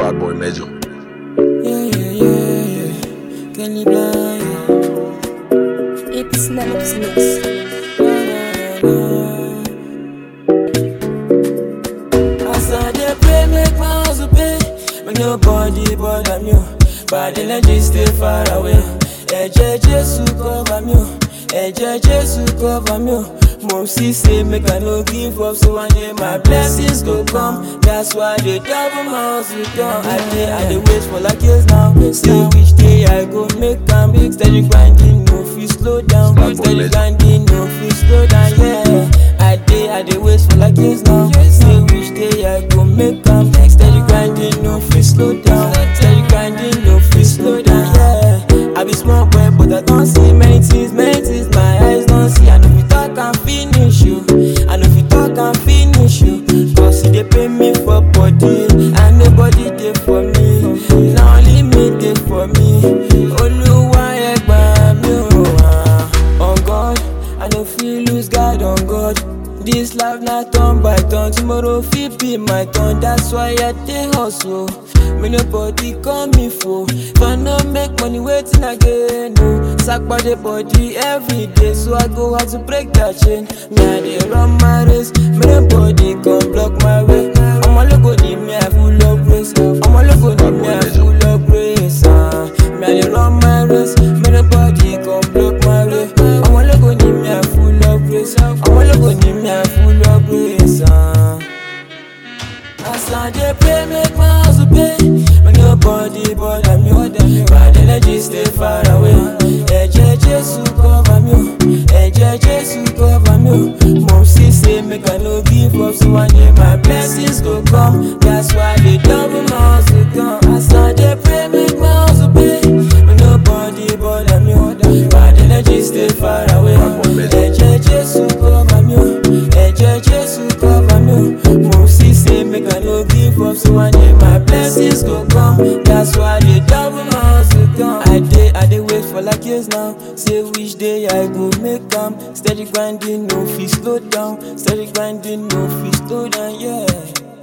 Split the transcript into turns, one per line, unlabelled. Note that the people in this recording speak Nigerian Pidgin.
Bad boy Major.
Yeah, yeah, yeah, yeah. Kenny Blind, yeah.
It's Nemex Mix.
As I dey pray, make my hustle pay. Make nobody bother me. oh. Bad energy stay far away. Ẹ̀jẹ̀ Jésù cover me. oh. Ẹ̀jẹ̀ Jésù cover me. oh. Mo see say make I no give up, so one day my blessings go come. That's why they double my hustle down. I dey, I dey wait for like years now. Say which day I go make am. Steady grinding, no fit slow down.
Bad boy
Steady
legend.
grinding, no fit slow down. Yeah, I dey, I dey wait for like years now. Say which day I go make am. Steady grinding, no fit slow down. Steady grinding, no fit slow down. Yeah, I be small boy, but I don't see many things, many things my eyes don't see. I know if you talk and finish you. I know if you talk and finish you. Cause they pay me for body, and nobody dey for me. Now only me dey for me. Oluwa ẹgbà mi o. ah. On God, I no fit lose guard on God. This life na turn by turn, tomorrow fit be my turn. That's why I dey hustle. Make nobody call me fool. If I no make money, waiting again. No, sack body body every day, so I go out to break that chain. Me I dey run my race, make nobody come block my way. Ọmọ lógo ni me I full of grace. Ọmọ lógo ni me I full of grace. ah. Me I dey run my race, make nobody come block my way. Ọmọ lógo ni me I full of grace. Ọmọ lógo ni me I full of grace. ah. As I dey pray, make my hustle pay. Make nobody bother me. Bad energy stay far away. Ẹ̀jẹ̀ Jésù cover me. o. Ẹ̀jẹ̀ Jésù cover me. o. Mo see say make I no give up, so one day my blessings go come. That's why they double my hustle come. As I dey pray, make my hustle pay. Make nobody bother me. Bad energy stay far away. Ẹ̀jẹ̀ Jésù cover me. o. Ẹ̀jẹ̀ Jésù cover me. o. Mo see say make I no give up, so one day my blessings go come. That's why they double my hustle come. I dey, I dey wait for like years now. Say which day I go make am. Steady grinding, no fit slow down. Steady grinding, no fit slow down. Yeah.